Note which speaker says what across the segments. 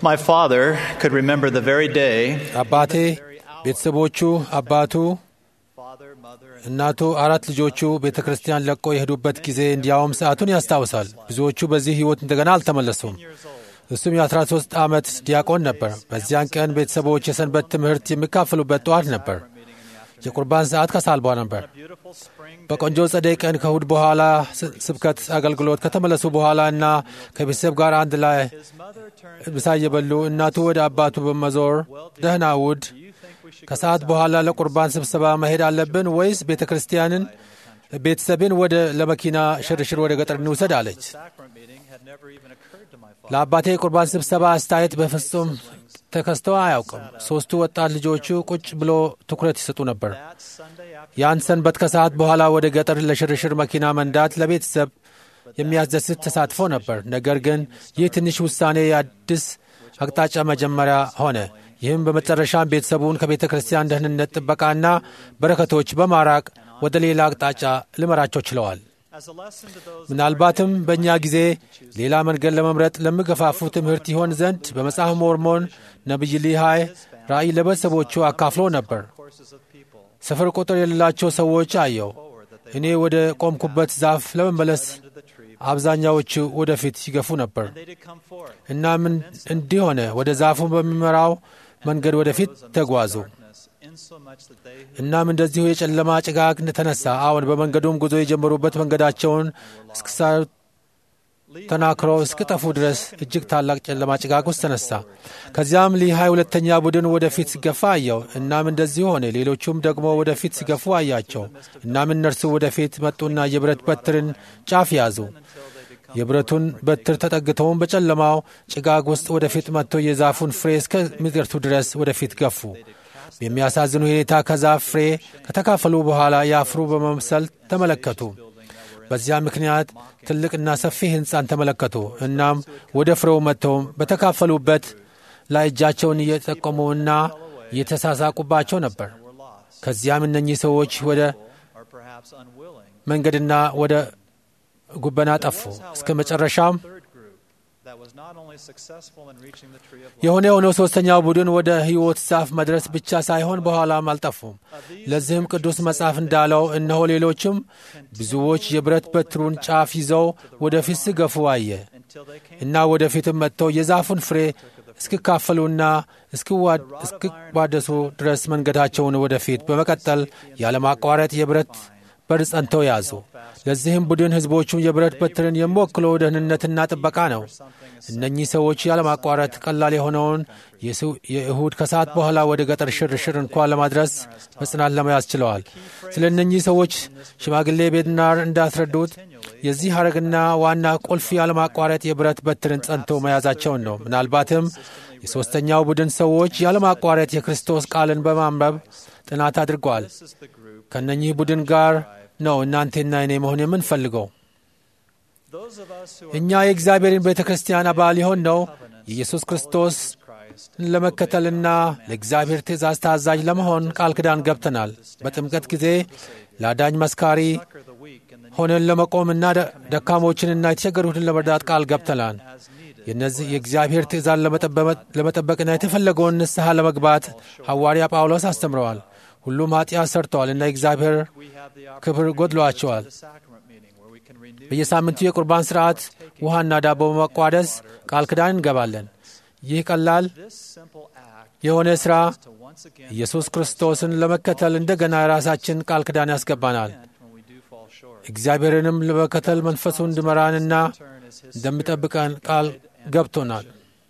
Speaker 1: my father could remember the very day,
Speaker 2: አባቴ ቤተሰቦቹ፣ አባቱ፣
Speaker 1: father, mother, and
Speaker 2: እናቱ፣ አራት ልጆቹ ቤተ ክርስቲያን ለቆ የሄዱበት ጊዜ እንዲያውም ሰዓቱን ያስታውሳል። ብዙዎቹ በዚህ ሕይወት እንደገና አልተመለሱም። እሱም የ13 ዓመት ዲያቆን ነበር። በዚያን ቀን ቤተሰቦች የሰንበት ትምህርት የሚካፈሉበት ጠዋት ነበር። የቁርባን ሰዓት ከሳልቧ ነበር።
Speaker 1: beautiful spring
Speaker 2: በቆንጆ ጸደይ ቀን ከእሁድ በኋላ ስ- ስብከት አገልግሎት ከተመለሱ በኋላ እና ከቤተሰብ ጋር አንድ ላይ
Speaker 1: his mother turned
Speaker 2: ምሳ እየበሉ እናቱ ወደ አባቱ በመዞር ደህና እሁድ
Speaker 1: do you think we should
Speaker 2: ከሰዓት በኋላ ለቁርባን ስብሰባ መሄድ አለብን ወይስ ቤተ ክርስቲያንን ቤተሰብን ወደ ለመኪና ሽርሽር ወደ ገጠር እንውሰድ አለች።
Speaker 1: sacrament meeting had never even occurred to my father.
Speaker 2: ለአባቴ የቁርባን ስብሰባ አስተያየት በፍጹም ተከስቶ አያውቅም። ሦስቱ ወጣት ልጆቹ ቁጭ ብሎ ትኩረት ይሰጡ ነበር።
Speaker 1: That Sunday after
Speaker 2: ያን ሰንበት ከሰዓት በኋላ ወደ ገጠር ለሽርሽር መኪና መንዳት ለቤተሰብ የሚያስደስት ተሳትፎ ነበር። ነገር ግን ይህ ትንሽ ውሳኔ የአዲስ አቅጣጫ መጀመሪያ ሆነ። ይህም በመጨረሻም ቤተሰቡን ከቤተ ክርስቲያን ደህንነት ጥበቃና በረከቶች በማራቅ ወደ ሌላ አቅጣጫ ሊመራቸው ችለዋል።
Speaker 1: as a lesson to those
Speaker 2: ምናልባትም በእኛ ጊዜ ሌላ መንገድ ለመምረጥ ለሚገፋፉ ትምህርት ይሆን ዘንድ በመጽሐፍ ሞርሞን ነቢይ ሊሃይ ራእይ ለቤተሰቦቹ አካፍሎ ነበር።
Speaker 1: courses of people
Speaker 2: ስፍር ቁጥር የሌላቸው ሰዎች አየው።
Speaker 1: forward that they
Speaker 2: እኔ ወደ ቆምኩበት ዛፍ ለመመለስ
Speaker 1: to the tree
Speaker 2: አብዛኛዎቹ ወደፊት ሲገፉ ነበር።
Speaker 1: they did come forth
Speaker 2: እና ምን እንዲህ ሆነ፣ ወደ ዛፉ በሚመራው መንገድ ወደፊት ተጓዙ።
Speaker 1: darkness insomuch that they who
Speaker 2: እናም እንደዚሁ የጨለማ ጭጋግ ተነሳ። አሁን በመንገዱም ጉዞ የጀመሩበት መንገዳቸውን እስክሳዩ ተናክረው እስክጠፉ ድረስ እጅግ ታላቅ ጨለማ ጭጋግ ውስጥ ተነሳ። ከዚያም ሊሃይ ሁለተኛ ቡድን ወደፊት ሲገፋ አየው። እናም እንደዚሁ ሆነ። ሌሎቹም ደግሞ ወደፊት ሲገፉ አያቸው። እናም እነርሱ ወደፊት መጡና የብረት በትርን ጫፍ ያዙ። የብረቱን በትር ተጠግተውም በጨለማው ጭጋግ ውስጥ ወደፊት መጥቶ የዛፉን ፍሬ እስከሚደርሱ ድረስ ወደፊት ገፉ። በሚያሳዝን ሁኔታ ከዛፍ ፍሬ ከተካፈሉ በኋላ ያፍሩ በመምሰል ተመለከቱ። በዚያ ምክንያት ትልቅና ሰፊ ሕንፃን ተመለከቱ። እናም ወደ ፍሬው መጥተውም በተካፈሉበት ላይ እጃቸውን እየጠቆሙና እየተሳሳቁባቸው ነበር።
Speaker 1: were lost
Speaker 2: ከዚያም እነኚህ ሰዎች ወደ
Speaker 1: or perhaps unwilling
Speaker 2: መንገድና ወደ ጉበና ጠፉ። እስከ መጨረሻም
Speaker 1: third group that was not only successful in reaching the tree of life
Speaker 2: የሆነ የሆነው ሦስተኛው ቡድን ወደ ሕይወት ዛፍ መድረስ ብቻ ሳይሆን በኋላም አልጠፉም። ለዚህም ቅዱስ መጽሐፍ እንዳለው እነሆ ሌሎችም ብዙዎች የብረት በትሩን ጫፍ ይዘው ወደፊት ሲገፉ አየ
Speaker 1: until they came
Speaker 2: እና ወደፊትም መጥተው የዛፉን ፍሬ እስኪካፈሉና እስኪዋ- እስኪቋደሱ ድረስ መንገዳቸውን ወደፊት በመቀጠል ያለማቋረጥ የብረት በር ጸንተው ያዙ። ለዚህም ቡድን ሕዝቦቹም የብረት በትርን የሚወክለው ደህንነትና ጥበቃ ነው። እነኚህ ሰዎች ያለማቋረጥ ቀላል የሆነውን የሱ- የእሁድ ከሰዓት በኋላ ወደ ገጠር ሽርሽር እንኳን ለማድረስ በጽናት ለመያዝ ችለዋል። ስለ እነኚህ ሰዎች ሽማግሌ ቤድናር እንዳስረዱት የዚህ ሐረግና ዋና ቁልፍ ያለማቋረጥ የብረት በትርን ጸንቶ መያዛቸውን ነው። ምናልባትም የሦስተኛው ቡድን ሰዎች ያለማቋረጥ የክርስቶስ ቃልን በማንበብ ጥናት አድርገዋል።
Speaker 1: this is the group
Speaker 2: ከእነኚህ ቡድን ጋር ነው እናንቴና እኔ መሆን የምንፈልገው።
Speaker 1: those of us who are
Speaker 2: እኛ የእግዚአብሔርን ቤተ ክርስቲያን አባል የሆን ነው የኢየሱስ ክርስቶስ
Speaker 1: Christ
Speaker 2: ለመከተልና ለእግዚአብሔር ትእዛዝ ታዛዥ ለመሆን ቃል ኪዳን ገብተናል። በጥምቀት ጊዜ ለአዳኝ መስካሪ
Speaker 1: succor the weak and the
Speaker 2: ሆነን ለመቆምና ደ- ደካሞችንና የተቸገሩትን ለመርዳት ቃል ገብተናል።
Speaker 1: as needed
Speaker 2: የነዚህ የእግዚአብሔር ትእዛዝ ለመጠበመ- ለመጠበቅና የተፈለገውን ንስሐ ለመግባት ሐዋርያ ጳውሎስ አስተምረዋል። ሁሉም ኃጢአት ሰርተዋል እና የእግዚአብሔር
Speaker 1: we have the
Speaker 2: ክብር ጎድሏቸዋል።
Speaker 1: the sacrament meeting where we can renew
Speaker 2: በየሳምንቱ የቁርባን ሥርዓት ውሃና ዳቦ በመቋደስ ቃል ኪዳን እንገባለን። ይህ ቀላል
Speaker 1: this simple act
Speaker 2: የሆነ ሥራ
Speaker 1: to once again
Speaker 2: ኢየሱስ ክርስቶስን ለመከተል እንደገና የራሳችን ቃል ኪዳን ያስገባናል።
Speaker 1: repent when we do fall short.
Speaker 2: እግዚአብሔርንም ለመከተል መንፈሱ እንዲመራንና
Speaker 1: Turn is his
Speaker 2: እንደሚጠብቀን ቃል ገብቶናል።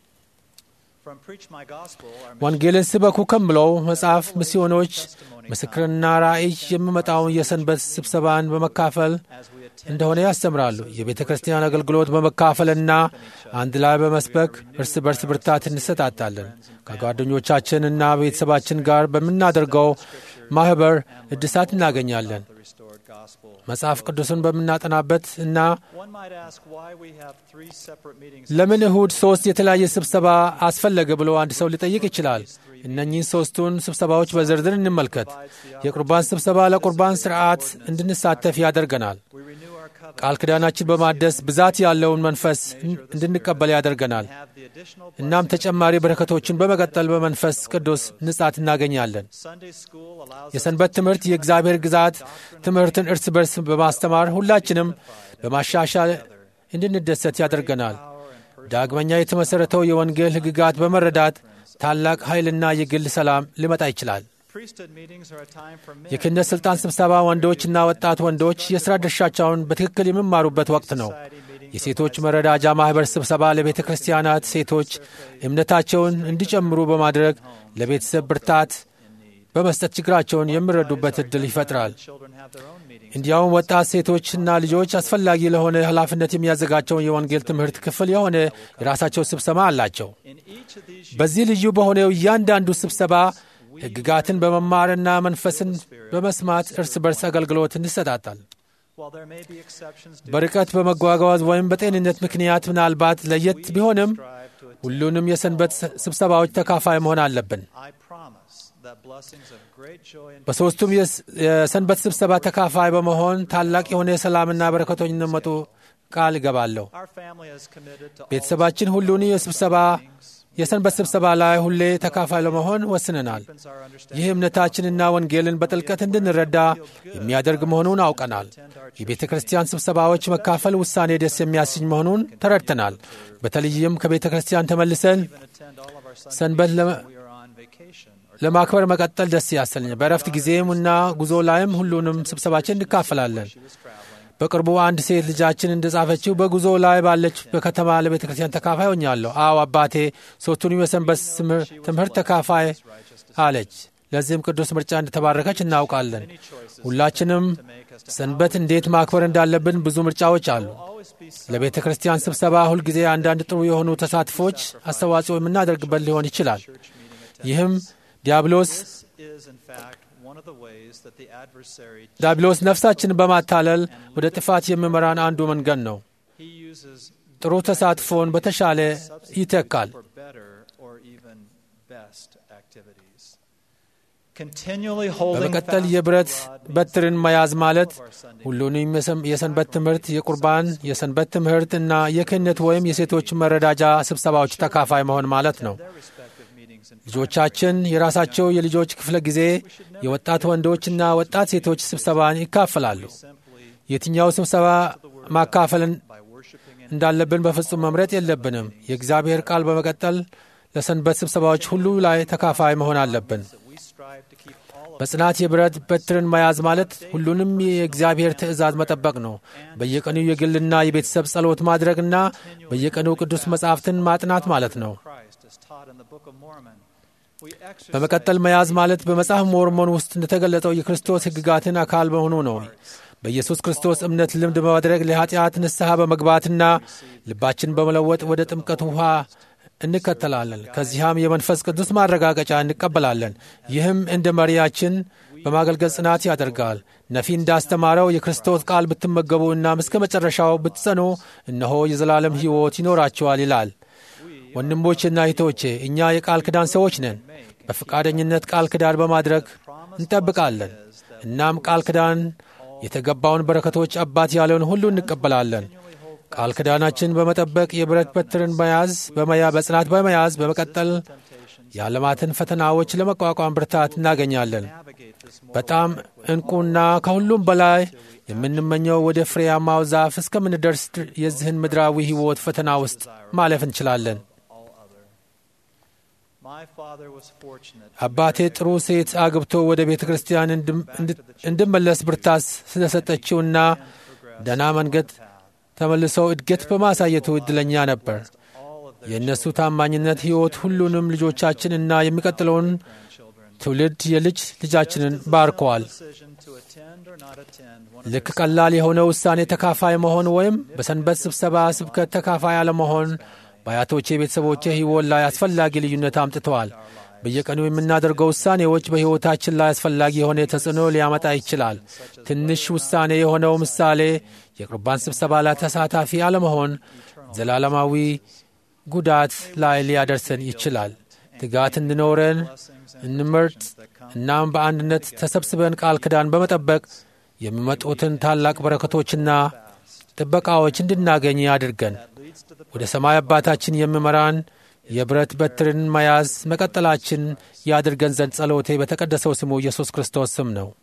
Speaker 1: from preach my gospel our
Speaker 2: ወንጌልን ስበኩ ከምለው መጽሐፍ ሚስዮኖች ምስክርና ራእይ የሚመጣውን የሰንበት ስብሰባን በመካፈል
Speaker 1: as we attend
Speaker 2: እንደሆነ ያስተምራሉ። የቤተ ክርስቲያን አገልግሎት በመካፈልና አንድ ላይ በመስበክ እርስ በርስ ብርታት እንሰጣጣለን። ከጓደኞቻችንና ቤተሰባችን ጋር በምናደርገው ማኅበር እድሳት እናገኛለን።
Speaker 1: the restored gospel.
Speaker 2: መጽሐፍ ቅዱስን በምናጠናበት እና
Speaker 1: One might ask why we have three separate meetings.
Speaker 2: ለምን እሁድ ሶስት የተለያየ ስብሰባ አስፈለገ ብሎ አንድ ሰው ሊጠይቅ ይችላል። እነኚህን ሶስቱን ስብሰባዎች በዝርዝር እንመልከት። የቁርባን ስብሰባ ለቁርባን ስርዓት እንድንሳተፍ ያደርገናል።
Speaker 1: We renew our covenant
Speaker 2: ቃል ኪዳናችን በማደስ ብዛት ያለውን መንፈስ እንድንቀበል ያደርገናል።
Speaker 1: have the additional
Speaker 2: እናም ተጨማሪ በረከቶችን በመቀጠል በመንፈስ ቅዱስ ንጻት እናገኛለን።
Speaker 1: Sunday school allows us
Speaker 2: የሰንበት ትምህርት የእግዚአብሔር ግዛት ትምህርትን እርስ በርስ በማስተማር ሁላችንም በማሻሻል እንድንደሰት ያደርገናል። ዳግመኛ የተመሠረተው የወንጌል ሕግጋት በመረዳት ታላቅ ኃይልና የግል ሰላም ሊመጣ ይችላል።
Speaker 1: priesthood meetings are a time for men
Speaker 2: የክህነት ሥልጣን ስብሰባ ወንዶችና ወጣት ወንዶች የሥራ ድርሻቸውን በትክክል የሚማሩበት ወቅት ነው። የሴቶች መረዳጃ ማኅበር ስብሰባ ለቤተ ክርስቲያናት ሴቶች እምነታቸውን እንዲጨምሩ በማድረግ ለቤተሰብ ብርታት በመስጠት ችግራቸውን የሚረዱበት ዕድል ይፈጥራል።
Speaker 1: children have their own meetings.
Speaker 2: እንዲያውም ወጣት ሴቶችና ልጆች አስፈላጊ ለሆነ ኃላፊነት የሚያዘጋቸውን የወንጌል ትምህርት ክፍል የሆነ የራሳቸው ስብሰባ አላቸው።
Speaker 1: In each of these
Speaker 2: በዚህ ልዩ በሆነው እያንዳንዱ ስብሰባ ሕግጋትን በመማርና መንፈስን በመስማት እርስ በርስ አገልግሎት እንሰጣጣል።
Speaker 1: while there may be exceptions due
Speaker 2: በርቀት በመጓጓዝ ወይም በጤንነት ምክንያት ምናልባት ለየት ቢሆንም
Speaker 1: strive to attend.
Speaker 2: ሁሉንም የሰንበት ስብሰባዎች ተካፋይ መሆን አለብን።
Speaker 1: I promise that blessings of great joy and
Speaker 2: በሦስቱም የስ- የሰንበት ስብሰባ ተካፋይ በመሆን ታላቅ የሆነ የሰላምና በረከቶች እንደመጡ ቃል እገባለሁ።
Speaker 1: our family is committed to all
Speaker 2: ቤተሰባችን ሁሉን የስብሰባ የሰንበት ስብሰባ ላይ ሁሌ ተካፋይ ለመሆን ወስነናል።
Speaker 1: deepens our understanding
Speaker 2: ይህ እምነታችንና ወንጌልን በጥልቀት እንድንረዳ የሚያደርግ መሆኑን አውቀናል። የቤተ ክርስቲያን ስብሰባዎች መካፈል ውሳኔ ደስ የሚያሰኝ መሆኑን ተረድተናል። በተለይም ከቤተ ክርስቲያን ተመልሰን
Speaker 1: and attend all of our Sunday
Speaker 2: ሰንበት ለመ-
Speaker 1: when we are on vacation or
Speaker 2: ለማክበር መቀጠል ደስ ያሰኛል። በእረፍት ጊዜም እና ጉዞ ላይም ሁሉንም ስብሰባችን እንካፈላለን።
Speaker 1: she was traveling.
Speaker 2: በቅርቡ አንድ ሴት ልጃችን እንደጻፈችው በጉዞ ላይ ባለች በከተማ ለቤተ ክርስቲያን ተካፋይ ሆኛለሁ። አዎ አባቴ ሶስቱንም የሰንበት ስምር- ትምህርት ተካፋይ አለች። ለዚህም ቅዱስ ምርጫ እንደተባረከች እናውቃለን። ሁላችንም ሰንበት እንዴት ማክበር እንዳለብን ብዙ ምርጫዎች አሉ።
Speaker 1: Always be
Speaker 2: ለቤተ ክርስቲያን ስብሰባ ሁልጊዜ አንዳንድ ጥሩ የሆኑ ተሳትፎች አስተዋጽኦ የምናደርግበት ሊሆን ይችላል። ይህም ዲያብሎስ
Speaker 1: This is, in fact, one of the ways that the adversary
Speaker 2: ዲያብሎስ ነፍሳችንን በማታለል ወደ ጥፋት የሚመራን አንዱ መንገድ ነው።
Speaker 1: he uses
Speaker 2: ጥሩ ተሳትፎን በተሻለ ይተካል።
Speaker 1: for better or even best activities. Continually holding
Speaker 2: በመቀጠል
Speaker 1: fast
Speaker 2: የብረት
Speaker 1: to God means
Speaker 2: በትርን መያዝ ማለት
Speaker 1: all of our Sunday
Speaker 2: ሁሉንም የሰን- የሰንበት ትምህርት፣ የቁርባን፣ የሰንበት ትምህርት እና የክህነት ወይም የሴቶች መረዳጃ ስብሰባዎች ተካፋይ መሆን ማለት ነው።
Speaker 1: their respective meetings and
Speaker 2: ልጆቻችን የራሳቸው የልጆች ክፍለ ጊዜ የወጣት ወንዶችና ወጣት ሴቶች ስብሰባን ይካፈላሉ።
Speaker 1: simply
Speaker 2: የትኛው ስብሰባ ማካፈልን
Speaker 1: by worshiping and
Speaker 2: እንዳለብን በፍጹም መምረጥ የለብንም። የእግዚአብሔር ቃል በመቀጠል ለሰንበት ስብሰባዎች ሁሉ ላይ ተካፋይ መሆን አለብን።
Speaker 1: that we strive to keep all of
Speaker 2: በጽናት የብረት በትርን መያዝ ማለት ሁሉንም የእግዚአብሔር ትእዛዝ መጠበቅ ነው። በየቀኑ የግልና የቤተሰብ ጸሎት ማድረግና በየቀኑ ቅዱስ መጻሕፍትን ማጥናት ማለት ነው።
Speaker 1: Christ as taught in the Book of Mormon. We exercise
Speaker 2: በመቀጠል መያዝ ማለት በመጽሐፍ ሞርሞን ውስጥ እንደተገለጠው የክርስቶስ ሕግጋትን አካል መሆኑ ነው። በኢየሱስ ክርስቶስ እምነት ልምድ በማድረግ ለኃጢአት ንስሐ በመግባትና ልባችን በመለወጥ ወደ ጥምቀት ውኃ እንከተላለን። ከዚያም የመንፈስ ቅዱስ ማረጋገጫ እንቀበላለን። ይህም እንደ መሪያችን በማገልገል ጽናት ያደርጋል። ነፊ እንዳስተማረው የክርስቶስ ቃል ብትመገቡ እናም እስከ መጨረሻው ብትጸኑ እነሆ የዘላለም ሕይወት ይኖራቸዋል ይላል። ወንድሞቼና እህቶቼ እኛ የቃል ኪዳን ሰዎች ነን። በፈቃደኝነት ቃል ኪዳን በማድረግ እንጠብቃለን። እናም ቃል ኪዳን የተገባውን በረከቶች አባት ያለውን ሁሉ እንቀበላለን። ቃል ኪዳናችን በመጠበቅ የብረት በትርን መያዝ በመያ በጽናት በመያዝ በመቀጠል የዓለማትን ፈተናዎች ለመቋቋም ብርታት እናገኛለን።
Speaker 1: navigate this moral
Speaker 2: በጣም እንቁና ከሁሉም በላይ የምንመኘው ወደ ፍሬያማው ዛፍ እስከምንደርስ ድር- የዚህን ምድራዊ ሕይወት ፈተና ውስጥ ማለፍ እንችላለን።
Speaker 1: all other. My father was fortunate
Speaker 2: አባቴ ጥሩ ሴት አግብቶ ወደ ቤተ ክርስቲያን እንድም- እንድ- እንድመለስ ብርታት ስለሰጠችውና ደህና መንገድ ተመልሰው እድገት በማሳየቱ እድለኛ ነበር።
Speaker 1: all of their
Speaker 2: የእነሱ ታማኝነት ሕይወት ሁሉንም ልጆቻችን እና የሚቀጥለውን
Speaker 1: children.
Speaker 2: ትውልድ የልጅ ልጃችንን ባርከዋል።
Speaker 1: Decision to attend or not attend one
Speaker 2: ልክ ቀላል የሆነ ውሳኔ ተካፋይ መሆን ወይም በሰንበት ስብሰባ ስብከት ተካፋይ አለመሆን በአያቶቼ ቤተሰቦቼ ሕይወት ላይ አስፈላጊ ልዩነት አምጥተዋል። በየቀኑ የምናደርገው ውሳኔዎች በሕይወታችን ላይ አስፈላጊ የሆነ ተጽዕኖ ሊያመጣ ይችላል። ትንሽ ውሳኔ የሆነው ምሳሌ የቁርባን ስብሰባ ላይ ተሳታፊ አለመሆን ዘላለማዊ ጉዳት ላይ ሊያደርሰን ይችላል። ትጋት እንዲኖረን እንምርጥ። እናም በአንድነት ተሰብስበን ቃል ኪዳን በመጠበቅ የሚመጡትን ታላቅ በረከቶችና ጥበቃዎች እንድናገኝ ያድርገን። ወደ ሰማይ አባታችን የሚመራን የብረት በትርን መያዝ መቀጠላችን ያድርገን ዘንድ ጸሎቴ በተቀደሰው ስሙ ኢየሱስ ክርስቶስ ስም ነው።